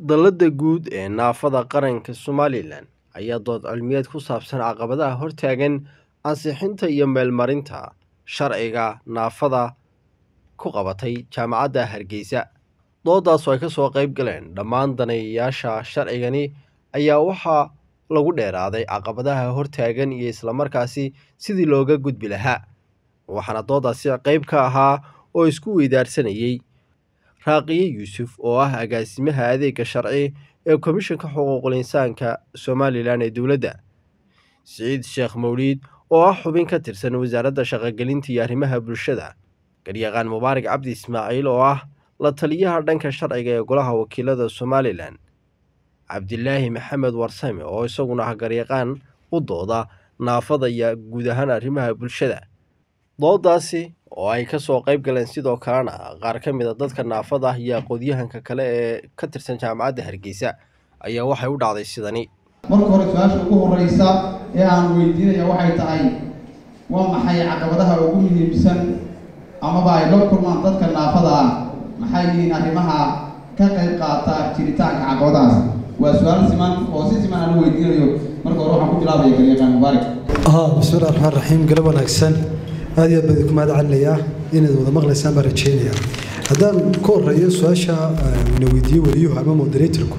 Dallada guud ee naafada qaranka Somalilan ayaa dood cilmiyeed ku saabsan caqabadaha hortaagan ansixinta iyo meelmarinta sharciga naafada ku qabatay Jaamacadda Hargeysa. Doodaas oo ay ka soo qayb galeen dhammaan daneeyayaasha sharcigani ayaa waxaa lagu dheeraaday caqabadaha hortaagan iyo islamarkaasi sidii looga gudbi lahaa. Waxaana doodaasi qayb ka ahaa oo isku weydaarsanayay Raaqiye Yuusuf oo ah agaasimaha adeegga sharci ee Komishanka Xuquuqul Insaanka Somalilan ee dowladda. Siciid Sheekh Mowliid oo ah xubin ka tirsan Wasaaradda Shaqagelinta iyo Arrimaha Bulshada. Garyaqaan Mubaarak Cabdi Ismaaciil oo ah la taliyaha dhanka sharciga ee Golaha Wakiilada Somalilan. Cabdilaahi Maxamed Warsame oo isaguna ah garyaqaan u dooda naafada iyo guud ahaan arrimaha bulshada. Doodaasi oo ay ka soo qayb galeen sidoo kalena qaar ka mid a dadka naafada ah iyo aqoonyahanka kale ee ka tirsan Jaamacadda Hargeysa ayaa waxay u dhacday sidani. marka hore su-aasha ugu horeysa ee aan weydiinaya waxay tahay waa maxay caqabadaha ugu muhiimsan amaba ay la kulmaan dadka naafada ah maxay yihiin arrimaha ka qayb qaata jiritaanka caqabadahaas waa su-aal siman oo si siman aan u weydiinayo marka hore waxaan ku bilaabaya garyaqaan mubaarak ها بسم الله الرحمن الرحيم قلب wanaagsan aad iyo aad baan idinku mahad celinayaa inaad wada maqlaysaan baan rajeynayaa haddaan ka horeeyo su-aasha na weydiiyo weliyuhu ama moderatorku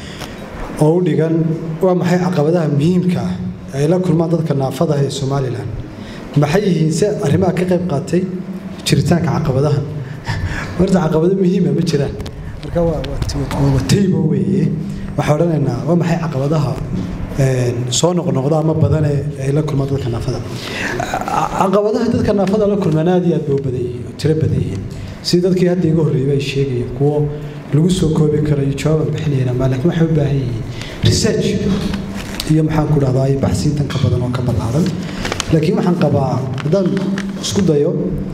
oo u dhigan waa maxay caqabadaha muhiimka ah ee ay la kulmaan dadka naafada ah ee somalilan maxay yihiin se arrimaha ka qayb qaatay jiritaanka caqabadahan horta caqabado muhiima ma jiraan marka waa waa- waa taybo weeye waxaan odhanaynaa waa maxay caqabadaha een, soo noqnoqda ama badan ee ay la kulmaan dadka naafada Ca- caqabadaha dadka naafada la kulmaan aad iyo aad bay u badan yihiin oo tiro badan yihiin sidii dadkii hadda iga horreeyay ay sheegayeen kuwo lagu soo koobi karayo jawaaban bixinayna ma laakiin waxay u baahan yihiin research iyo maxaan ku dhahdaa iyo baxsiintan ka badan oo ka ballaaran laakiin waxaan qabaa haddaan isku dayo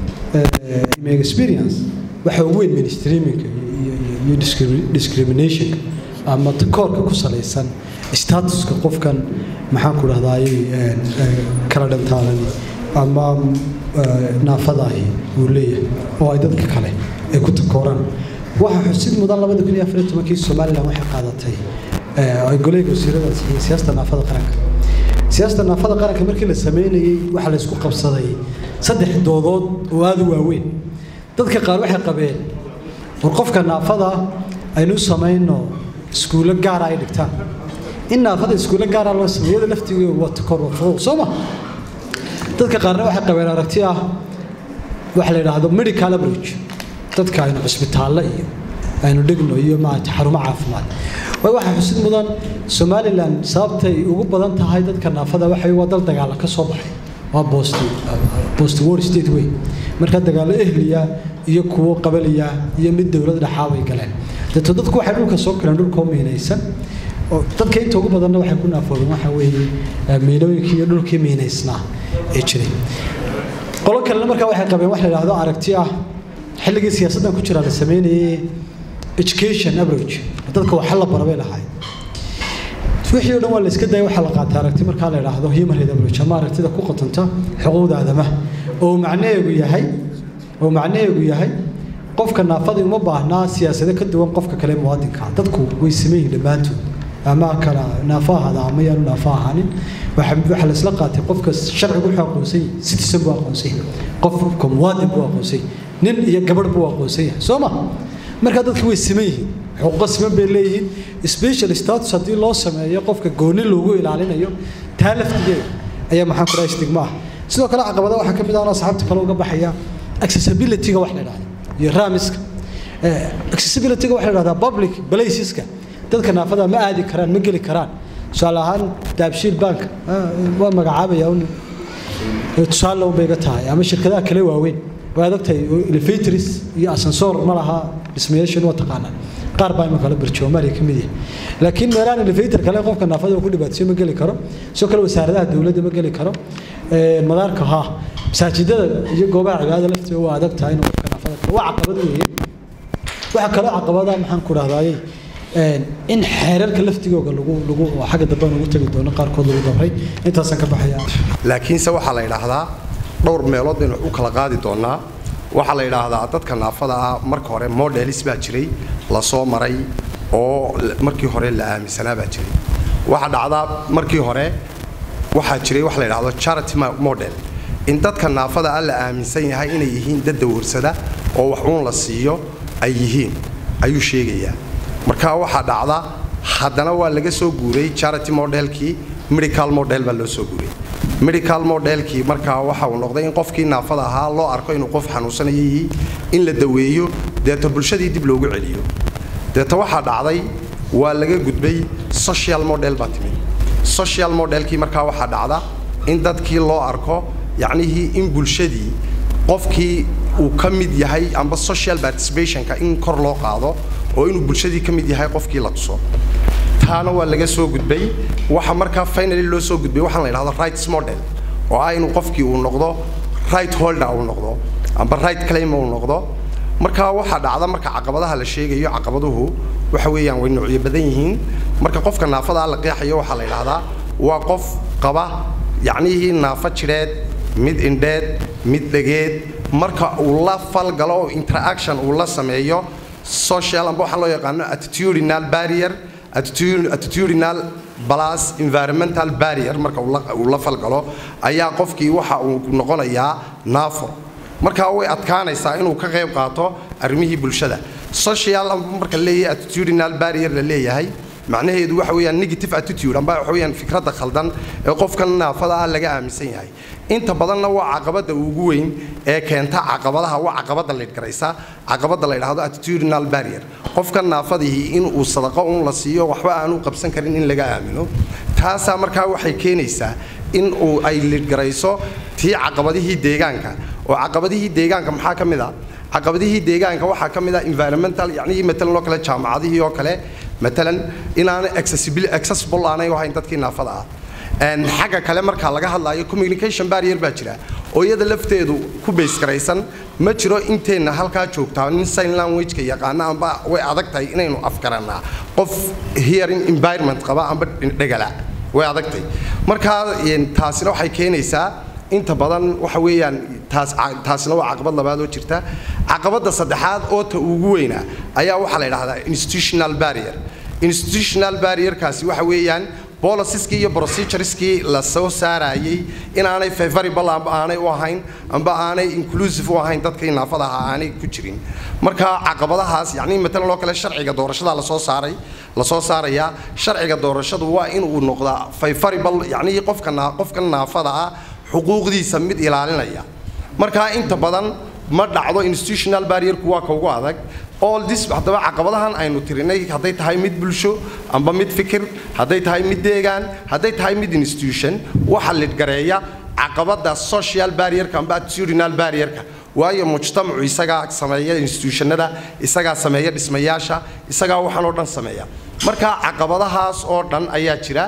eh, my experience waxa ugu weyn mainstreamingka iyo- iyo- iyo discri- discriminationka ama takoorka ku salaysan statuska qofkan maxaan ku dhahdaay kala dhantaalan ama eh, naafadaahi uu leeyahay oo ay dadka kale ay ku takooraan waxaa xusid mudan labada kun iyo afar iyo tobankii somalilan waxay qaadatay eh, ay goleyga wasiirada iyo siyaasada naafada qaranka siyaasada naafada qaranka markii la sameynayey waxaa la isku qabsaday saddex doodood oo aada u waaweyn dadka qaar waxay qabeen war qofka naafada aynu u samayno iskuulo gaara ay dhigtaan in naafada iskuulo gaara loo sameeyo iyada laftigeedu waa takor waa furuuq soo ma dadka qaarna waxay qabeen aragti ah waxa la yidhaahdo medical average dadka aynu cusbitaallo iyo aynu dhigno iyo maaragtay xarumo caafimaad waayo waxaa xusid mudan somalilan sababtay ugu badan tahay dadka naafada waxay waa dal dagaala ka soo baxay waa post post war state way marka dagaalo ehliya iyo kuwo qabaliya iyo mid dowlad dhaxaa way galeen deeto dadku waxay dhulka soo galeen dhulkoo miinaysan oo dadka inta ugu badanna waxay ku naafoobeen waxa weeye eh, miinooyinkii iyo dhulkii miinaysnaa ee jiray qolo kalena markaa waxay qabeen wax la yidhaahdo aragti ah xilligii siyaasaddan ku jira la sameynayay education average dadka waxa la bara bay lahayd wixii oo dhan waa la iska daya waxaa la qaatay aragti markaa la yidhaahdo human rights average ama aragtida ku qotanta xuquuqda aadamaha oo macnaheegu yahay oo macnaheegu yahay qofka naafadii uma baahnaa siyaasado ka duwan qofka kale muwaadinka ah. dadku way sameeyihin dhammaantood ama kala naafo ahaada ama yaanu naafo ahaanin waxa waxaa la isla qaatay qofka sharcigu wuxuu aqoonsan yahay citizen buu aqoonsan yahay qofka muwaadin buu aqoonsan yahay nin iyo gabadh buu aqoonsan yahay soo ma marka dadku way siman yihiin xuquuqo siman bay leeyihiin special status haddii loo sameeyo qofka gooni loogu ilaalinayo taa laftigeeda ayaa maxaan ku dhahay stigma ah sidoo kale caqabada waxaa ka mid ah oo asxaabta kale uga baxaya accessibility-ga wax la idhahdo iyo ramiska Eh, accessibility-ga waxa la idhahdaa public placeska dadka naafada ma aadi karaan ma geli karaan tusaale ahaan daabshiil bank ah, waa magacaabaya un ee tusaale un bay iga tahay ama shirkadaha kale waaweyn waa adagtahay elevators iyo ascensor ma laha dhismayaashan waa taqaanaa qaar baa imika la barjoomaaliya ka mid yahay laakiin meelahan elevator kale qofka naafada uu ku dhibaatayso ma geli karo sidoo kale wasaaradaha dowladda ma geli karo Ee, madaarka ha masaajidada iyo goobaha cibaadada lafteeda waa adag tahay inuu qofka naafada galo. waa caqabad weeye waxaa kaloo caqabada maxaan ku dhahdaayey in xeerarka laftigooga lagu lagu oo xagga dambe aan ugu tegi doono qaarkood lagu dabray intaasaan ka baxaya laakiinse waxaa la yidhaahdaa dhowr meelood baynu u kala qaadi doonaa waxaa la yidhaahdaa dadka naafada ah marka hore modelis baa jiray la soo maray oo markii hore la aaminsanaa baa jiray waxaa dhacdaa markii hore waxaa jiray wax la yidhaahdo charity model in dadka naafada ah la aaminsan yahay inay yihiin dad dawarsada oo wax uun la siiyo ay yihiin ayuu sheegayaa marka waxaa dhacda haddana waa laga soo guuray charity modelkii medical model baa loo soo guuray medical modelkii markaa waxa uu noqday in qofkii naafada ahaa loo arko inuu qof xanuunsanaya yihi in la daweeyo deeta bulshadii dib loogu celiyo deeta waxaa dhacday waa laga gudbay social model baa timid social modelkii markaa waxaa dhacda in dadkii loo arko yacnihii in bulshadii qofkii uu ka mid yahay amba social participationka in kor loo qaado oo inuu bulshadii ka mid yahay qofkii la tuso taana waa laga soo gudbay waxa markaa finally loo soo gudbay waxaan la yidhahdo rights model oo ah inuu qofkii uu noqdo right holder uu noqdo amba right claim uu noqdo marka waxaa dhacda marka caqabadaha la sheegayo caqabaduhu waxa weeyaan way noocyo badan yihiin marka qofka naafada la qeexayo waxaa la yidhaahdaa waa qof qaba yacnihii naafo jidheed mid indheed mid dhegeed marka uu la falgalo oo interaction uu la sameeyo social amba waxaa loo yaqaano attitudinal barrier attitudinal plus environmental barrier marka uu la falgalo ayaa qofkii waxa uu noqonayaa naafo markaa way adkaanaysaa inuu ka qayb qaato arrimihii bulshada social marka leeyahay attitudinal barrier la leeyahay macnaheedu waxa weeyaan negative attitude amba waxa weeyaan fikradda khaldan ee qofka naafada ah laga aaminsan yahay inta badanna waa caqabada ugu weyn ee keenta caqabadaha waa caqabada leedgaraysa caqabada la yidhaahdo attitudinal barrier qofka naafadihii in uu sadaqo un la siiyo waxba aanu qabsan karin in laga aamino taasaa markaa waxay keenaysaa in uu ay leedgarayso tii caqabadihii deegaanka oo caqabadihii deegaanka maxaa ka mid a caqabadihii deegaanka waxaa ka mid a environmental yacnii matalan oo kale jaamacadihii oo kale matalan inaanay accessible aanay u ahayn dadkii naafada ah xagga kale markaa laga hadlaayo communication barrier baa jira oo iyada lafteedu ku baysgaraysan ma jiro inteenna halkaa joogtaa nin sign languageka yaqaana amba way adag tahay inaynu afgarannaa qof hearing environment qaba amba dhegala way adagtay markaa taasina waxay keenaysaa inta badan waxa weeyaan taas taasina waa caqabad labaad oo jirta caqabadda saddexaad oo ta ugu weyna ayaa waxaa la yidhahdaa institutional barrier institutional barrierkaasi waxa weeyaan bolisiskii iyo procedureskii la soo saarayay inaanay favorable amba aanay u ahayn amba aanay inclusive u ahayn dadkii naafada ahaa aanay ku jirin marka caqabadahaas yacni matalan oo kale sharciga doorashada la soo saaray la soo saarayaa sharciga doorashadu waa in uu noqdaa favorable yacni qofka qofka naafada ah xuquuqdiisa mid ilaalinaya markaa inta badan ma dhacdo institutional barrierku waa ka ugu adag all this haddaba caqabadahan aynu tirinay hadday tahay mid bulsho amba mid fikir hadday tahay mid deegaan hadday tahay mid institution waxa lidgareeya caqabada social barrierka amba attitudinal barrierka waayo mujtamacu isagaa sameeya institutionada isagaa sameeya dhismayaasha isagaa waxaan oo dhan sameeya marka caqabadahaas oo dhan ayaa jira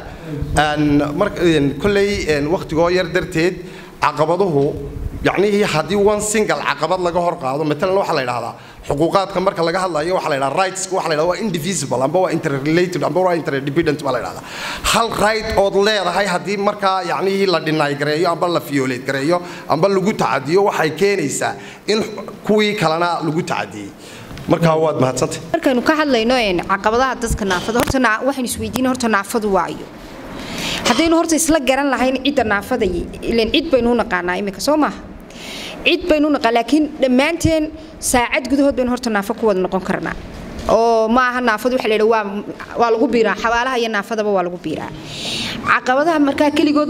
kolley wakhtigoo yar darteed caqabaduhu yacnihii haddii one single caqabad laga hor qaado matalan waxaa la yidhahdaa xuquuqaadka marka laga hadlayo waxaa la yidhahdaa rights waxa la yidhahdaa waa indivisible amba waa interrelated amba waa interdependent baa la yidhahdaa hal right ood leedahay haddii markaa yacnihii la deny gareeyo amba la violate gareeyo amba lagu tacadiyo waxay keenaysaa in kuwii kalena lagu tacadiyey markaa waad mahadsantay markaynu ka hadlayno caqabadaha dadka naafada horta waxaynu isweydiin horta naafadu waayo haddaynu horta isla garan lahayn cidda naafada ilan cid baynu u naqaanaa imika soo maaha cid baynu u naqaan laakiin dhammaanteen saacad gudahood baynu horta naafo ku wada noqon karnaa oo ma aha naafadu waxa la yidhi waa waa lagu biiraa xabaalaha iyo naafadaba waa lagu biiraa caqabadaha markaa keligood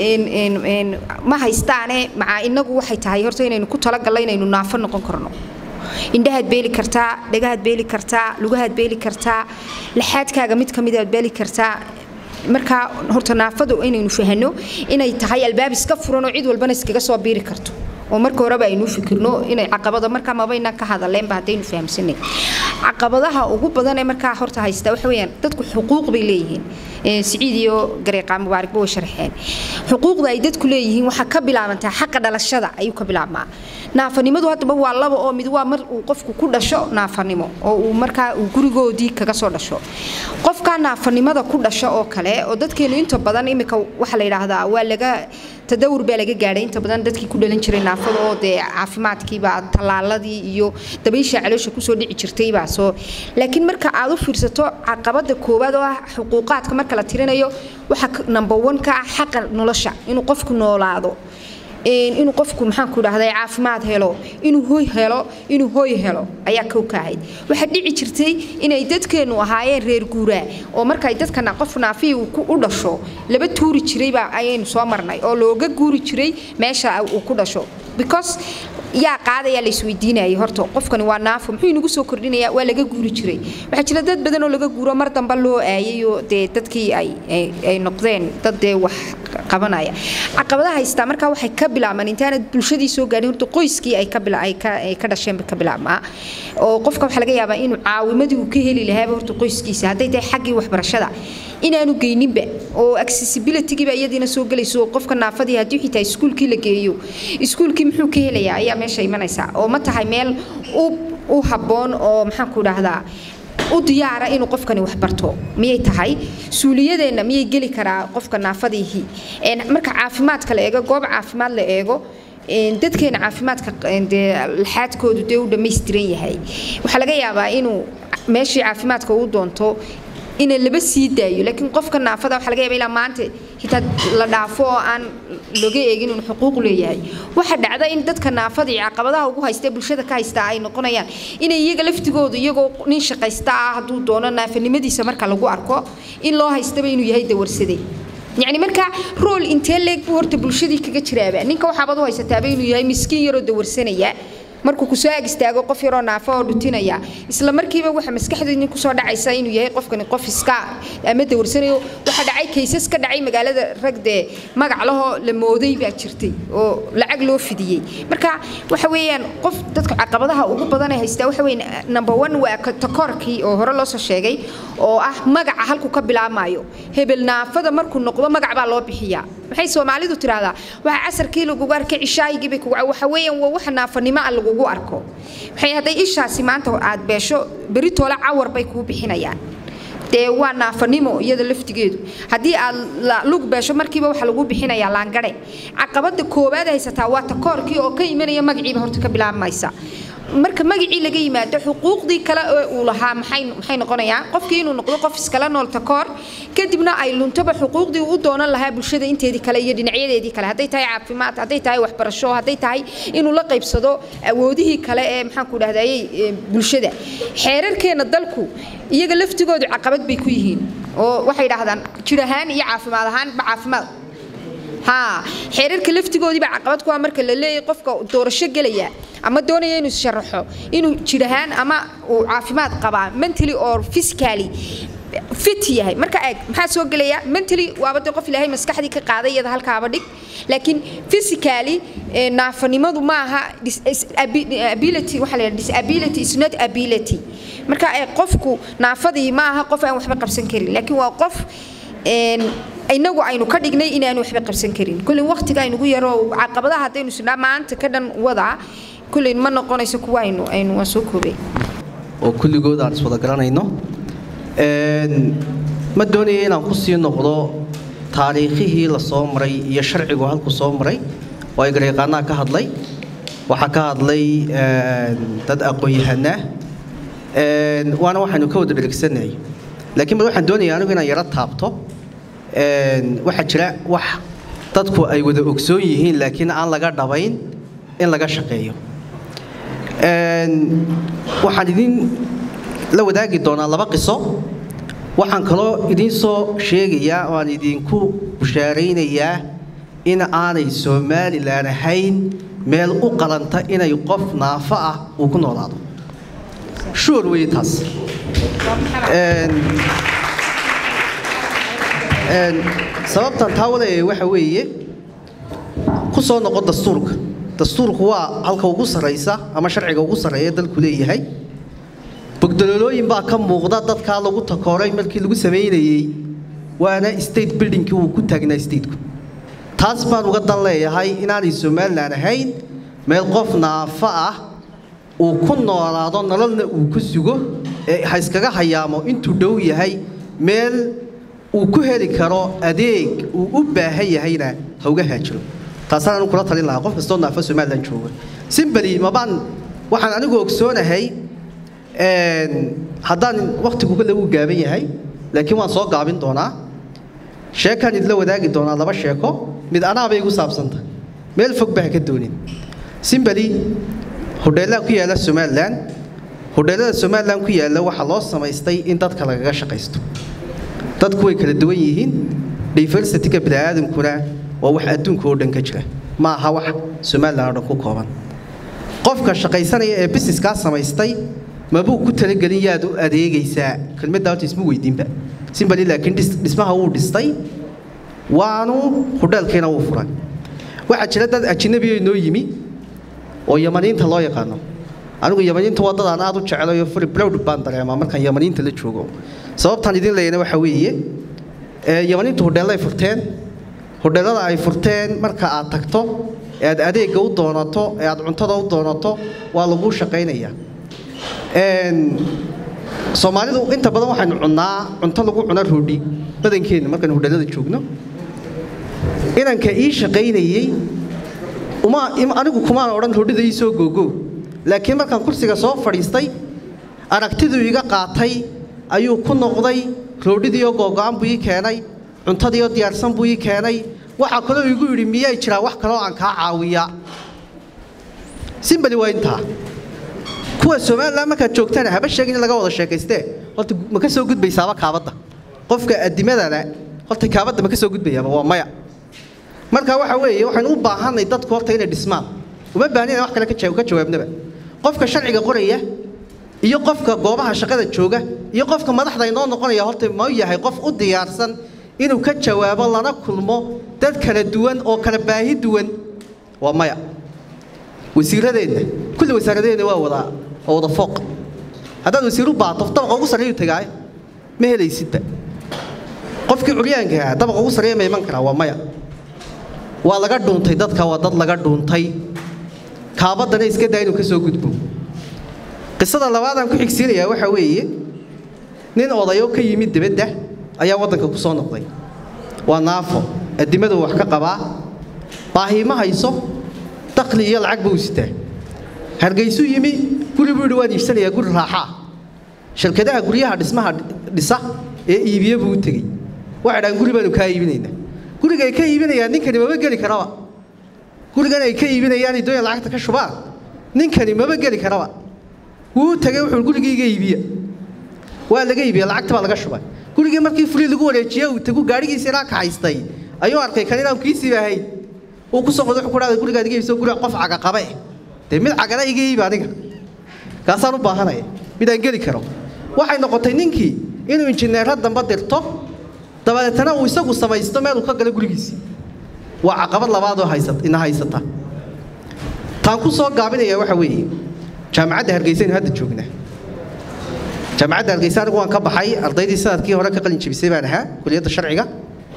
ma haystaane macaa inagu waxay tahay horta inaynu ku talagallo inaynu naafo noqon karno indhahaad beeli kartaa dhagahaad beeli kartaa lugahaad beeli kartaa laxaadkaaga mid ka midaad beeli kartaa markaa horta naafadu inaynu fahano inay tahay albaab iska furan oo cid walbana iskaga soo biiri karto oo marka horeba aynu fikirno inay caqabada markaa mabayna ka hadaleenba haddaynu fahamsanay caqabadaha ugu badan ee markaa horta haysta waxa weeyaan dadku xuquuq bay leeyihiin siciid iyo gareeqa mubaaragba way sharxeen xuquuqda ay dadku leeyihiin waxaa ka bilaabantaa xaqa dhalashada ayuu ka bilaabmaa naafanimadu haddaba waa laba oo mid waa mar uu qofku ku dhasho naafanimo oo uu markaa uu gurigoodii kaga soo dhasho qofkaa naafanimada ku dhasho oo kale oo dadkeenu inta badan imika waxaa la yidhaahdaa waa laga tadawur baa laga gaadhay inta badan dadkii ku dhalan jiray naafada oo dee caafimaadkiibaa tallaaladii iyo dabaysha caloosha kusoo dhici jirtaybaa soo laakiin marka aad u fiirsato caqabada koowaad oo ah xuquuqaadka marka la tirinayo waxaa number one ka ah xaqa nolosha inuu qofku noolaado inuu qofku maxaan ku dhahday caafimaad helo inuu hoy helo inuu hoy helo ayaa kow ka ahayd waxaa dhici jirtay inay dadkeennu ahaayeen reer guuraa oo markay dadkana qof naafihii u dhasho laba tuuri jirayba ayaynu soo marnay oo looga guuri jiray meesha uu ku dhasho because yaa qaadayaa la isweydiinayay horta qofkani waa naafo muxuu inagu soo kordhinayaa waa laga guuri jiray waxaa jira dad badan oo laga guuro mar dambe loo aayayoo dee dadkii ay ay noqdeen dad dee wax qabanaya caqabadaha haystaa markaa waxay ka bilaabmaan intaanad bulshadii soo gaadhin horta qoyskii ay ka bila ay ka ay ka dhasheen ka bilaabmaa oo qofka waxaa laga yaabaa inuu caawimadii uu ka heli lahaaba horta qoyskiisa hadday tahay xaggii waxbarashada inaanu geyninba oo accessibilitygiiba iyadiina soo gelayso qofka naafadii haddii xitaa iskuulkii la geeyo iskuulkii muxuu ka helayaa ayaa meesha imanaysa oo ma tahay meel u habboon oo maxaan ku dhahdaa u diyaara inuu qofkani wax barto miyay tahay suuliyadeenna miyay geli karaa qofka naafadiihi marka caafimaadka la eego goob caafimaad la eego dadkeena caafimaadka dee laxaadkoodu dee u dhammaystiran yahay waxaa laga yaabaa inuu meeshii caafimaadka uu doonto ina laba sii daayo laakiin qofka naafada waxaa laga yaaba ilaa maanta xitaa la dhaafo oo aan looga eegin inuu xuquuq leeyahay waxaa dhacda in dadka naafada iyo caqabadaha ugu haysta bulshada ka haysta ay noqonayaan inay iyaga laftigoodu iyagoo nin shaqaysta ah hadduu doono naafanimadiisa marka lagu arko in loo haystaba inuu yahay dawarsade yacni marka rool intee leeg buu horta bulshadii kaga jiraaba ninka waxaabad u haysataaba inuu yahay miskiin yaroo dawarsanaya markuu kusoo ag istaago qof yaroo naafo oo dhutinaya isla markiiba waxa maskaxdeedni kusoo dhacaysa inuu yahay qofkani qof iska ama dawarsanayo waxa dhacay kaysas ka dhacay magaalada ragdee magac lahoo la mooday baa jirtay oo lacag loo fidiyey marka waxa weeyaan qof dadka caqabadaha ugu badan ee haystaa waxa weeye number one waa takoorkii oo hore loo soo sheegay oo ah magaca halku ka bilaabmayo hebel naafada markuu noqdo magac baa loo bixiyaa maxay soomaalidu tiraahdaa waxa casarkii lagugu arkay cishaayigii bay kugu waxa weeyaan waa waxa naafanimo ah lagugu arko waxay hadday ishaasi maanta aad beesho beri toole cawar bay kuu bixinayaan dee waa naafanimo iyada laftigeedu haddii aad lug beesho markiiba waxa lagu bixinayaa laangare caqabada koowaad haysataa waa takoorkii oo ka imanaya magaciiba horta ka bilaabmaysa marka magacii laga yimaado xuquuqdii kale ee uu lahaa maxay maxay noqonayaan qofkii inuu noqdo qof iskala nool takoor kadibna ay luntaba xuquuqdii uu u doonan lahaa bulshada inteedii kale iyo dhinacyadeedii kale hadday tahay caafimaad hadday tahay waxbarasho hadday tahay inuu la qaybsado awoodihii kale ee maxaan ku dhahdayey bulshada xeerarkeena dalku iyaga laftigoodu caqabad bay ku yihiin oo waxay dhahdaan jir ahaan iyo caafimaad ahaanba caafimaad ها xeerarka laftigoodiiba caqabad ku ah marka la leeyahay qofka doorasho gelaya ama doonaya inuu sharaxo inuu jirahaan ama uu caafimaad qabaa mentally or physically fit yahay marka eeg maxaa soo gelaya mentally waaba de qof ilaahay maskaxdii ka qaaday iyada halkaaba dhig laakiin physically naafanimadu ma aha ability waxaa la disability is not ability marka eeg qofku naafadii ma aha qof aan waxba qabsan karin laakiin waa qof inagu aynu ka dhignay inaanu waxba qabsan karin kullin waqtiga aynugu yaro caqabadaha haddaynu isnaa maanta ka dhan wadaa kullin ma noqonayso kuwa aynu aynu waan soo koobay oo kulligood aan iswada garanayno ma doonaya inaan ku sii noqdo taariikhihii la soo maray iyo sharcigu halku soo maray oo ay garyaqaanaha ka hadlay waxaa ka hadlay dad aqoon-yahanaa waana waxaynu ka wada dhergsanahay laakiin bal waxaan doonaya anigu inaan yaro taabto waxaa jira wax dadku ay wada ogsoon yihiin laakiin aan laga dhabayn in laga shaqeeyo waxaan idin la wadaagi doonaa laba qiso waxaan kaloo idiin soo sheegayaa oo aan idinku bushaaraynayaa in aanay somalilan ahayn meel u qalanta inay qof naafo ah uu ku noolaado shuur weye taas sababtan taa wadaaya waxa weeye ku soo noqo dastuurka dastuurku waa halka ugu sarraysa ama sharciga ugu sarreeya dalku leeyahay bogdololooyin baa ka muuqda dadkaa lagu takooray markii lagu samaynayey waana state buildingkii uu ku taagnaa stateku taas baan uga dan leeyahay inaanay somalilan ahayn meel qof naafo ah uu ku noolaado nololna uu ku sugo ee ha iskaga hayaamo intuu dhow yahay meel uu ku heli karo adeeg uu u baahan yahayna ha uga haajiro taasaan anu kula talin lahaa qof kastoo naafo somalilan jooga simbali mabaan waxaan anigu ogsoonahay haddaan wakhtigu kale uu gaaban yahay laakiin waan soo gaabin doonaa sheekaan idla wadaagi doonaa laba sheeko mid anaabay igu saabsanta meel fog ba ha ka doonin simbali hodheellaha ku yaalla somalilan hodheellada somalilan ku yaalla waxaa loo samaystay in dadka lagaga shaqaysto dadku way kala duwan yihiin diversityka bini'aadamkuna waa wax adduunka oo dhan ka jira ma aha wax somalilan oo dhan ku kooban qofka shaqaysanaya ee businesskaa samaystay mabuu ku talagelin yaad u adeegaysaa kelmadda horta isma weydiinba simbali laakiin dhismaha wuu dhistay waanu hodheelkiina wuu furay waxaa jira dad ajnabiyo inoo yimi oo yamaniinta loo yaqaano anigu yamaniinta waa dad aan aad u jeclayo furi blowd baan dareemaa markaan yamaniinta la joogo sababtaan idin leeyana waxaa weeye yamaniintu hodheellay furteen hodheellada ay furteen marka aad tagto ee aad adeegga u doonato ee aad cuntada u doonato waa laguu shaqaynayaa soomaalidu inta badan waxaynu cunnaa cunto lagu cuna roodhi badankeenna markaynu hodheellada joogno inanka ii shaqaynayey uma anigu kumaan odhan roodhida ii soo googo laakiin markaan kursiga soo fadhiistay aragtiduu iga qaatay ayuu ku noqday roodhidiioo googo'an buu ii keenay cuntadiioo diyaarsan buu ii keenay waxaa kaloo igu yidhi miyay jiraa wax kaloo aan kaa caawiya simbali waa intaa kuwa somalilan markaad joogtana haba sheegin in laga wada sheekaystee horta ma ka soo gudbaysaaba kaabadda qofka adimadana horta kaabadda ma ka soo gudbayaaba waa maya marka waxa weeye waxaynu u baahanay dadku horta inay dhismaan uma baahnina wax kale ka jawaabnaba qofka sharciga qoraya iyo qofka goobaha shaqada jooga iyo qofka madaxda inoo noqonaya horta ma yahay qof u diyaarsan inuu ka jawaabo lana kulmo dad kala duwan oo kala baahi duwan waa maya wasiiradeenna kulli wasaaradeenna waa wada waa wada fooq haddaad wasiir u baato dabaqa ugu sarreeyu tagaay ma helaysidba qofkii curyaanka ah dabaqa ugu sarreeya ma iman karaa waa maya waa laga dhuuntay dadka waa dad laga dhuuntay kaabaddana iska daa inuu ka soo gudbo qisada labaadaan ku xigsiinayaa waxaa weeye nin odayo ka yimid dibadda ayaa waddanka ku soo noqday waa naafo adimadu wax ka qabaa baahi ma hayso dakhli iyo lacag buu sitaa hargaysuu yimi guri buu yidhi waan iibsanayaa guri raaxaa shirkadaha guryaha dhismaha dhisa ee iibiye buu u tegey waxay dhahaan guri baanu kaa iibinaynaa guriga ay ka iibinayaan ninkani maba geli karaba gurigan ay ka iibinayaan doonaya lacagta ka shubaan ninkani maba geli karaba wuu tagay wuxuu gurigayga iibiya waa laga iibiya lacagta baa laga shubay gurigii markii fuli lagu wareejiyey uu tagu gaadhigiisa inaa kaxaystay ayuu arkay kan inaan kiisii ahayn uu ku soo qoday wuxuu ku dhahday gurigaad iga iibso guri qof caga qabe dee mid cagana iga iibi aniga kaasaan u baahanaya mid aan geli karo waxay noqotay ninkii inuu injineero damba dirto dabadeetana uu isagu samaysto meel uu ka galo gurigiisii waa caqabad labaadoo haysat ina haysata taan ku soo gaabinaya waxa weeye jaamacadda hargeysa inu hadda joognaa jaamacadda hargeysa anigu waan ka baxay ardaydii sanadkii hore ka qalin jebisay baan ahaa kuliyadda sharciga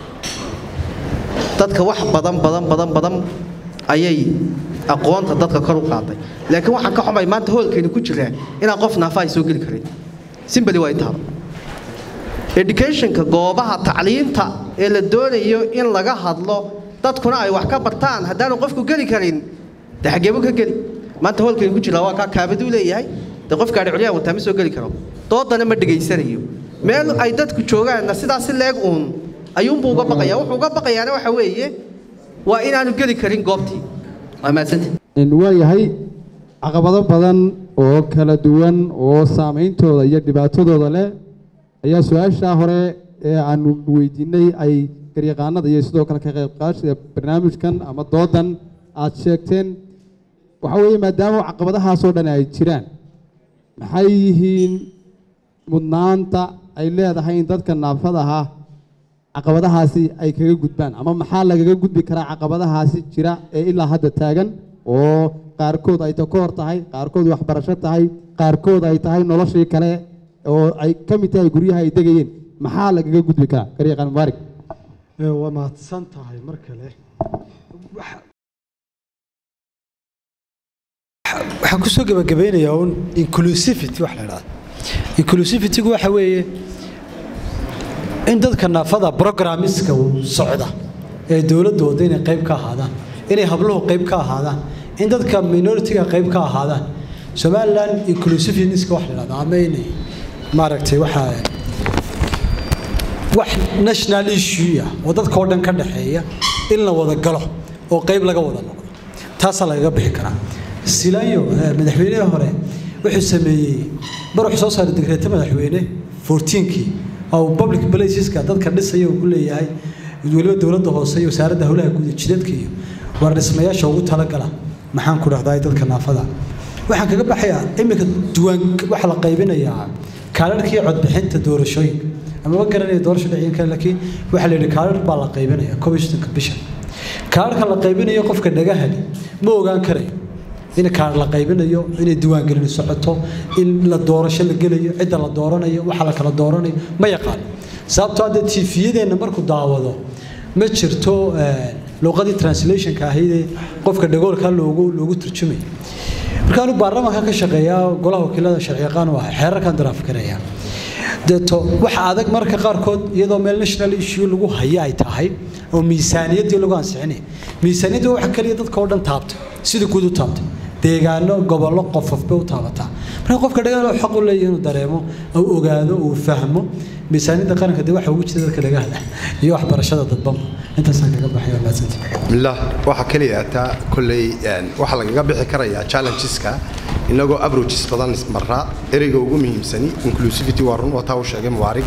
dadka wax badan badan badan badan ayay aqoonta dadka kor u qaaday laakiin waxaan ka xumay maanta hoolkeenu ku jiraa inaan qof naafa ay soo geli karin simbali waa intaaba educationka goobaha tacliinta ee la doonayo in laga hadlo dadkuna ay wax ka bartaan haddaanu qofku geli karin dee xageebu ka geli maanta hoolkeenu ku jiraa waa kaa kaabaduu leeyahay dee qof gaadhi culyaan wataa ma soo geli karo doodana ma dhegaysanayo meel ay dadku joogaanna sidaas si leeg uun ayuunbuu uga baqaya wuxuu uga baqayaana waxa weeye waa inaanu geli karin goobtii waa mahadsanti waa yahay caqabado badan oo kala duwan oo saameyntooda iyo dhibaatadooda leh ayaa su-aashaa hore ee aanu weydiinay ay garyaqaanada iyo sidoo kale ka qaybqaadashada barnaamijkan ama doodan aad sheegteen waxaa weeye maadaama caqabadahaasoo dhan ay jiraan maxay yihiin mudnaanta ay leedahay in dadka naafadaha caqabadahaasi ay kaga gudbaan ama maxaa lagaga gudbi karaa caqabadahaasi jira ee ilaa hadda taagan oo qaarkood ay takoor tahay qaarkood waxbarasho tahay qaarkood ay tahay noloshii kale oo ay ka mid tahay guryaha ay degayeen maxaa lagaga gudbi karaa garyaqaan mubaarig waa mahadsan tahay mar kale waxaan kusoo gabagabeynayaa un inclusivity wax la idhahdo inclusivitygu waxa weeye in dadka naafada programmiska uu socda ee dowladda wadda inay qayb ka ahaadaan inay habluhu qayb ka ahaadaan in dadka minoritiga qayb ka ahaadaan somaliland inclusiveness-ka wax la yidhahdo ama inay maaragtay waxaa wax national issue ah oo dadka oo dhan ka dhaxeeya in la wada galo oo qayb laga wada noqdo taasaa lagaga bixi karaa silayo madaxweynihii hore wuxuu sameeyey mar wuxuu soo saaray digreeto madaxweyne 14kii oo public placeska dadka dhisaya uu ku leeyahay weliba dowladda hoose iyo wasaaradda howlaha guud jidadka iyo war dhismayaasha ugu talagala maxaan ku dhahdaa dadka naafada waxaan kaga baxayaa iminka duwaan waxaa la qaybinayaa kaalarkii codbixinta doorashooyinka amaba garanaya doorasho dhicin kale laakiin waxaa la yidhi kaalar baa la qaybinaya komishanka bisha kaalarka la qaybinayo qofka dhagahali ma ogaan karayo in kaar la qaybinayo inay diiwaangelin socoto in la doorasho la gelayo cidda la dooranayo waxa la kala dooranayo ma yaqaan sababtoo hadda tifiyadeenna markuu daawado ma jirto luqadii translationka ahaydee qofka dhagoolka loogu loogu turjumayo markaanu baarlamaanka ka shaqeeyaa golaha wakiilada sharciyaqaan u ahay xeerarkan daraafkaraya deeto waxa adag marka qaarkood iyadoo meel national issue lagu haya ay tahay oo miisaaniyaddii lagu ansixinaya miisaaniyaddu wax kaliya dadka oo dhan taabta sida guud u taabta deegaano gobollo qofofba u taabataa marka qofka dhagaalo xaq u leeyahay inuu dareemo uu ogaado uu fahmo miisaaniyadda qaranka dee waxa ugu jira dadka dhagahala iyo waxbarashada dadbanba intaasaan kaga baxay waa mahadsantii bismillah waxa kaliya taa kolley waxa lagaga bixi karayaa challengeska inagoo approaches badan marraa ereyga ugu muhiimsani inclusivity waa run wataa uu sheegay mubaarig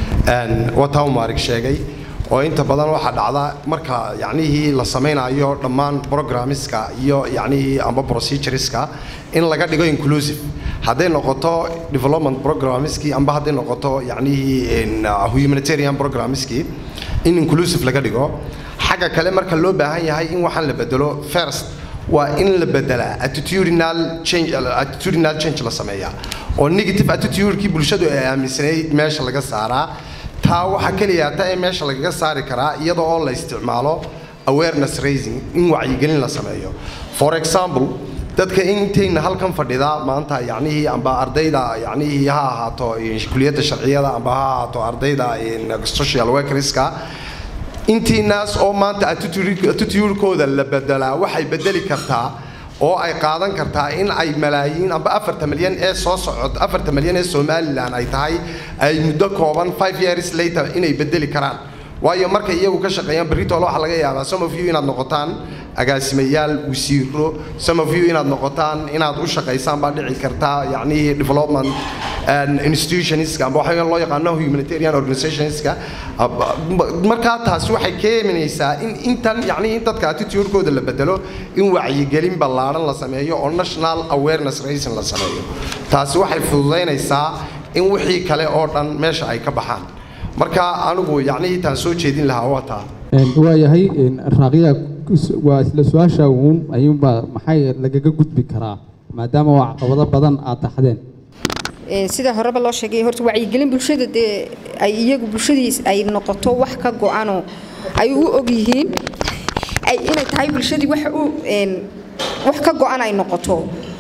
wataa uu mubaarig sheegay oo inta badan waxaa dhacda marka yacnihii la samaynayo dhammaan programmeska iyo yacnihii amba procedureska in laga dhigo inclusive hadday noqoto development programmeskii amba hadday noqoto yacnihii humanitarian programmeskii in inclusive laga dhigo xagga kale marka loo baahan yahay in waxaan la bedelo first waa in la bedelaa attitudinal change attitudinal change la sameeyaa oo negative attitudekii bulshadu ay aaminsanayd meesha laga saaraa taa waxaa keliya ta ee meesha lagaga saari karaa iyada oo la isticmaalo awareness raising in wacyigelin la sameeyo for example dadka intayna halkan fadhida maanta yacnihii amba ardayda yacnihii ha ahaato kuliyadda sharciyada amba ha ahaato ardayda social workerska intiinaas oo maanta attitudekooda la bedelaa waxay bedeli kartaa oo ay qaadan kartaa in ay malaayiin amba afarta milyan ee soo socod afarta milyan ee somalilan ay tahay ay muddo kooban five years later inay bedeli karaan waayo markay iyagu ka shaqeeyaan berritoola waxaa laga yaabaa some of you inaad noqotaan agaasimayaal wasiiro some of you inaad noqotaan inaad u shaqaysaan baa dhici kartaa yacnihii development institutionska amba waxa loo yaqaano humanitarian organizationska markaa taasi waxay keenaysaa in intan yacnihii in dadka attitudekooda la bedelo in wacyigelin ballaaran la sameeyo oo national awareness raising la sameeyo taasi waxay fududaynaysaa in wixii kale oo dhan meesha ay ka baxaan marka anigu yacnihii taan soo jeedin lahaa waa taa waayahay raaqiya waa isla su-aasha uun ayuunbaa maxay lagaga gudbi karaa maadaama waa caqabado badan aad taxdeen sida horeba loo sheegay horta wacyigelin bulshada dee ay iyagu bulshadiis ay noqoto wax ka go-anoo ay u og yihiin ay inay tahay bulshadii wax u wax ka go-an ay noqoto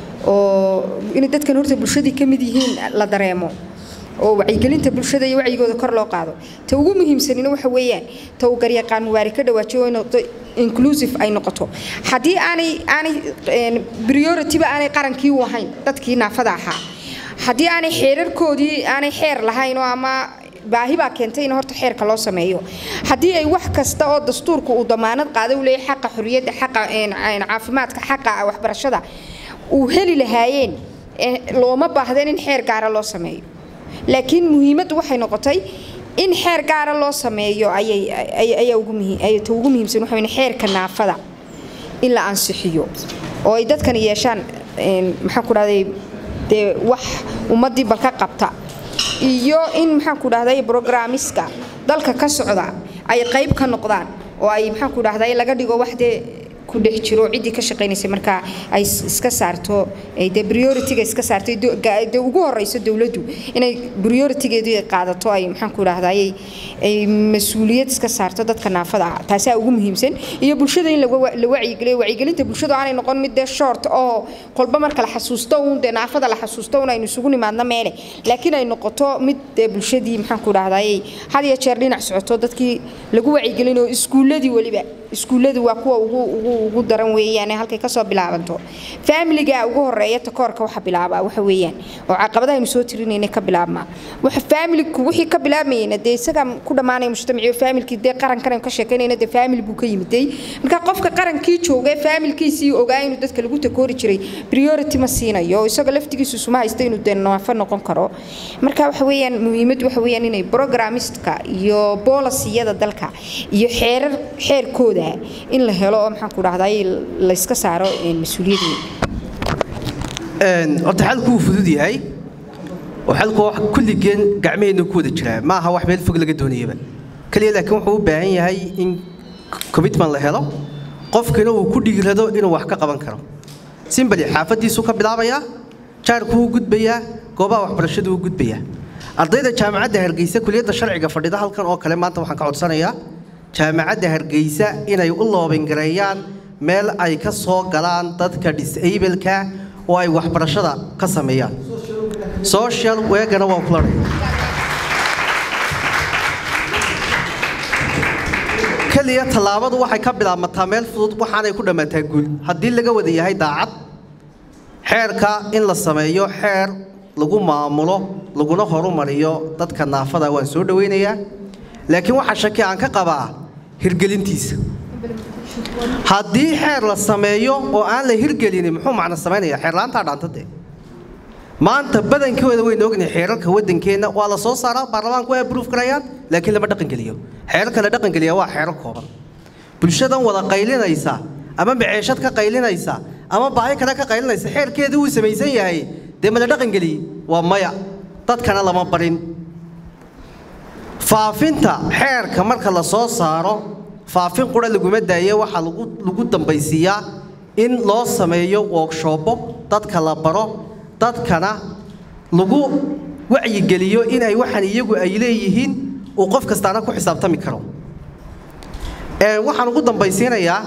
oo inay dadkan horta bulshadii ka mid yihiin la dareemo oo wacyigelinta bulshada iyo wacyigooda kor loo qaado ta ugu muhiimsanina waxa weeyaan ta uu garyaqaan mubaari ka dhawaajiyo in noqdo inclusive ay noqoto haddii aanay aanay priority-ba aanay qarankii u ahayn dadkii naafada ahaa haddii aanay xeerarkoodii aanay xeer lahayn oo ama baahi baa keentay in horta xeerka loo sameeyo haddii ay wax kasta oo dastuurka uu damaanad qaaday u leeyahay xaqa xorriyadda xaqa caafimaadka xaqa waxbarashada uu heli lahaayeen looma baahdeen in xeer gaara loo sameeyo laakiin muhiimaddu waxay noqotay in xeer gaara loo sameeyo ayaa ugu muhiimsan waxa xeerka naafada in la ansixiyo oo ay dadkan yeeshaan maxaan ku dhahday dee wax ummaddii balka qabta iyo in maxaan ku dhahday brograamiska dalka ka socda ay qayb ka noqdaan oo ay maxaan ku dhahday laga dhigo wax dee ku dhex jiro ciddii ka shaqaynaysay markaa ay iska saarto dee priority-ga iska saartay dee ugu horeyso dowladdu inay priority-geedu ay qaadato ay maxaan ku idhahdaa ay mas-uuliyad iska saarto dadka naafada ah taasaa ugu muhiimsan iyo bulshada in la wacyigeliyo wacyigelinta bulshadu aanay noqon mid dee short oo kolba marka la xasuusto uun dee naafada la xasuusto uun aynu isugu nimaadno meele laakiin ay noqoto mid dee bulshadii maxaan ku idhahdaa had iyo jeer dhinac socoto dadkii lagu wacyigelinayo iskuulladii weliba iskuulladu waa kuwa ugu ugu ugu daran weeyaan halkay kasoo bilaabanto faamiliga ugu horeeya takoorka waxa bilaaba waxa weeyaan oo caqabadahaynu soo tirinayna ka bilaabmaa waxa faamiliku wixii ka bilaabmayna dee isaga ku dhammaanaya mujtamaciyo faamilkii dee qarankan aynu ka sheekaynayna dee faamil buu ka yimiday marka qofka qarankii jooga faamilkiisii ogaa inuu dadka lagu takoori jiray priority ma siinayo isagoo laftigiisu suma haysta inuu dee naafo noqon karo marka waxa weeyaan muhiimad waxa weeyaan inay programistka iyo boolisiyada dalka iyo xeerar xeerkooda in la helo oo maxaan ku dhahday la iska saaro mas-uuliyadii horta xalku wuu fudud yahay oo xalku wax kulligeen gacmaheenna ku wada jiraa ma aha wax meel fog laga doonayaba kaliya laakiin wuxuu u baahan yahay in commitment la helo qofkina uu ku dhiirado inuu wax ka qaban karo simbali xaafadiisuu ka bilaabayaa jaarku wuu gudbayaa goobaha waxbarashadu wuu gudbayaa ardayda jaamacadda hargeysa kuliyadda sharciga fadhida halkan oo kale maanta waxaan ka codsanayaa jaamacadda hargeysa inay u loobingareeyaan meel ay ka soo galaan dadka disableka oo ay waxbarashada ka sameeyaan social weegana waa kula keliya tallaabadu waxay ka bilaabmataa meel fudud waxaanay ku dhammaataa guul haddii laga wada yahay daacad xeerka in la sameeyo xeer lagu maamulo laguna horumariyo dadka naafada waan soo dhawaynayaa laakiin waxaa shaki aan ka qabaa hirgelintiisa haddii xeer la sameeyo oo aan la hirgelinin muxuu macno samaynaya xeerlaantaa dhaantade maanta badankooda waynu ognahay xeerarka waddankeenna waa la soo saaraa baarlamaanku way abruuf garayaan laakiin lama dhaqangeliyo xeerarka la dhaqangeliya waa xeerar kooban bulshadan wada qaylinaysa ama maceeshad ka qaylinaysa ama baahi kale ka qaylinaysa xeerkeeda wuu samaysan yahay dee ma la dhaqangeliye waa maya dadkana lama barin faafinta xeerka marka la soo saaro faafin qura laguma daaye waxaa lagu dambaysiiyaa in loo sameeyo workshoobo dadka la baro dadkana lagu wacyigeliyo in ay waxaan iyagu ay leeyihiin uu qof kastaana ku xisaabtami karo waxaan ugu dambaysiinayaa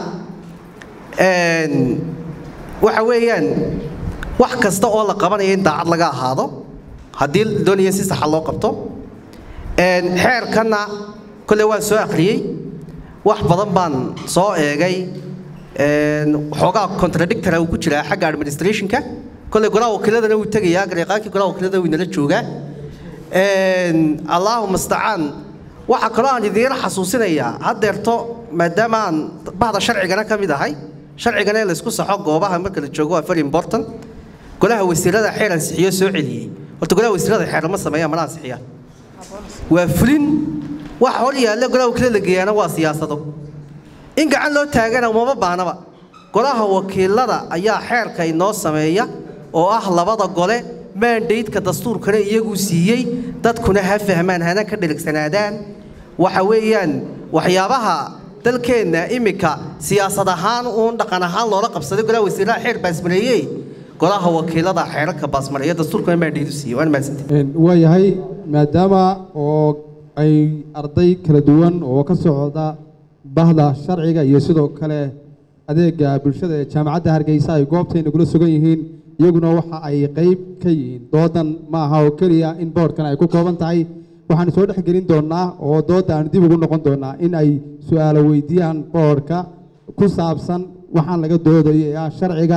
waxa weeyaan wax kasta oo la qabanaya in daacad laga ahaado haddii doonaya si saxa loo qabto xeerkanna kolle waan soo akhriyey wax badan baan soo eegay xoogaa contradictora uu ku jiraa xagga administrationka kolle golaha wakiiladana wuu tegayaa gareeqaankii golaha wakiilada wuu inala joogaa allahu mustacaan waxaa kaloo aan idiin xasuusinayaa haddeerto maadaama aan bahda sharcigana ka mid ahay sharcigana in laysku saxo goobaha marka la joogo waa very important golaha wasiirada xeer ansixiyo soo celiyey horta golaha wasiirada xeer lama sameeya mana ansixiyaan waa fulin waxa hor yaalla golaha wakiilada la geeyaana waa siyaasado in gacan loo taagana umama baahnaba golaha wakiilada ayaa xeerka inoo sameeya oo ah labada gole maandaydka dastuurkana iyaguu siiyey dadkuna ha fahmaan hana ka dhiligsanaadaan waxa weeyaan waxyaabaha dalkeenna iminka siyaasad ahaan uun dhaqan ahaan loola qabsaday golaha wasiiraha xeer baasmareeyey golaha wakiilada xeerarka baasmareeya dastuurkuna maandaydu siiyey waan mahadsantahay waayahay maadaama oo ay arday kala duwan oo ka socda bahda sharciga iyo sidoo kale adeega bulshada ee jaamacadda hargeysa ay goobtayna kula sugan yihiin iyaguna waxa ay qayb ka yihiin doodan ma aha oo keliya in boodhkan ay ku kooban tahay waxaan soo dhex gelin doonaa oo dooda aan dib ugu noqon doonaa in ay su-aalo weydiiyaan boodhka ku saabsan waxaan laga doodayo ee ah sharciga